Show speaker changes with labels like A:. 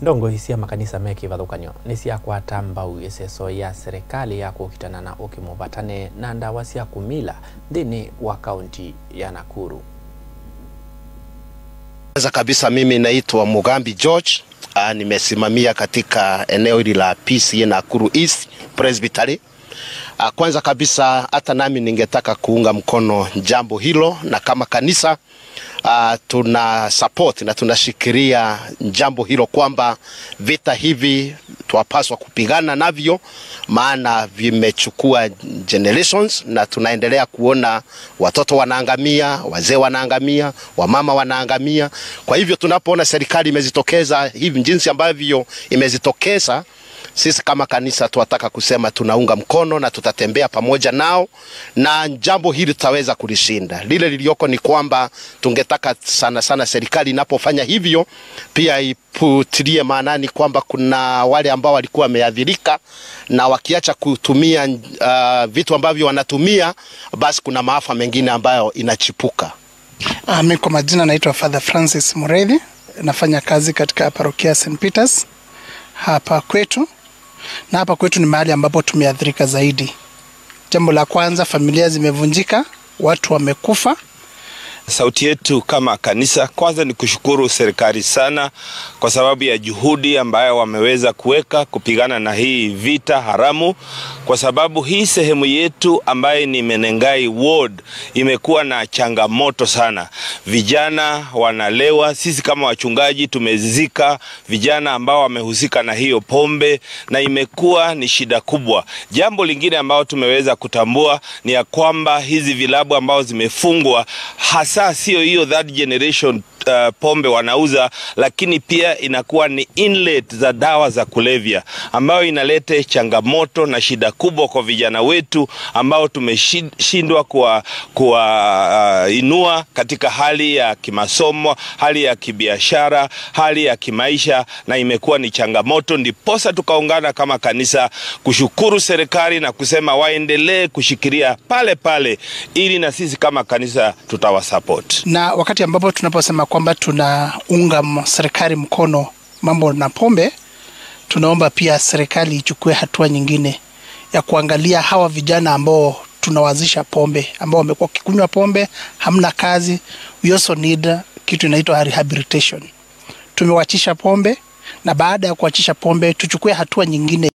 A: ndongo cia makanisa me kivathukanio ni ciakwata mbau iseso ya serikali ya kukitana na ukimuvatane na ndawa cia kumila nthini wa kaunti ya Nakuru.
B: Kwanza kabisa mimi naitwa Mugambi George. Uh, nimesimamia katika eneo hili la PCA Nakuru East Presbytery. Uh, kwanza kabisa hata nami ningetaka kuunga mkono jambo hilo, na kama kanisa uh, tuna support na tunashikilia jambo hilo kwamba vita hivi twapaswa kupigana navyo, maana vimechukua generations na tunaendelea kuona watoto wanaangamia, wazee wanaangamia, wamama wanaangamia. Kwa hivyo tunapoona serikali imezitokeza hivi jinsi ambavyo imezitokeza sisi kama kanisa tunataka kusema tunaunga mkono na tutatembea pamoja nao, na jambo hili tutaweza kulishinda. Lile lilioko ni kwamba tungetaka sana sana serikali inapofanya hivyo pia iputilie maanani kwamba kuna wale ambao walikuwa wameathirika, na wakiacha kutumia uh, vitu ambavyo wanatumia, basi kuna maafa mengine ambayo inachipuka.
C: Uh, mi kwa majina naitwa Father Francis Mureithi, nafanya kazi katika parokia St Peters hapa kwetu, na hapa kwetu ni mahali ambapo tumeathirika zaidi. Jambo la kwanza, familia zimevunjika, watu wamekufa.
D: Sauti yetu kama kanisa, kwanza ni kushukuru serikali sana kwa sababu ya juhudi ambayo wameweza kuweka kupigana na hii vita haramu, kwa sababu hii sehemu yetu ambayo ni Menengai ward imekuwa na changamoto sana. Vijana wanalewa, sisi kama wachungaji tumezika vijana ambao wamehusika na hiyo pombe, na imekuwa ni shida kubwa. Jambo lingine ambao tumeweza kutambua ni ya kwamba hizi vilabu ambao zimefungwa hasa sio hiyo third generation uh, pombe wanauza, lakini pia inakuwa ni inlet za dawa za kulevya ambayo inaleta changamoto na shida kubwa kwa vijana wetu ambao tumeshindwa kuwa, kuwa uh, inua katika hali ya kimasomo, hali ya kibiashara, hali ya kimaisha, na imekuwa ni changamoto. Ndiposa tukaungana kama kanisa kushukuru serikali na kusema waendelee kushikilia pale pale, ili na sisi kama kanisa tutawasupport.
C: Na wakati ambapo tunaposema kwamba tunaunga serikali mkono mambo na pombe, tunaomba pia serikali ichukue hatua nyingine ya kuangalia hawa vijana ambao tunawazisha pombe, ambao wamekuwa wakikunywa pombe, hamna kazi. We also need kitu inaitwa rehabilitation. Tumewachisha pombe, na baada ya kuachisha pombe tuchukue hatua nyingine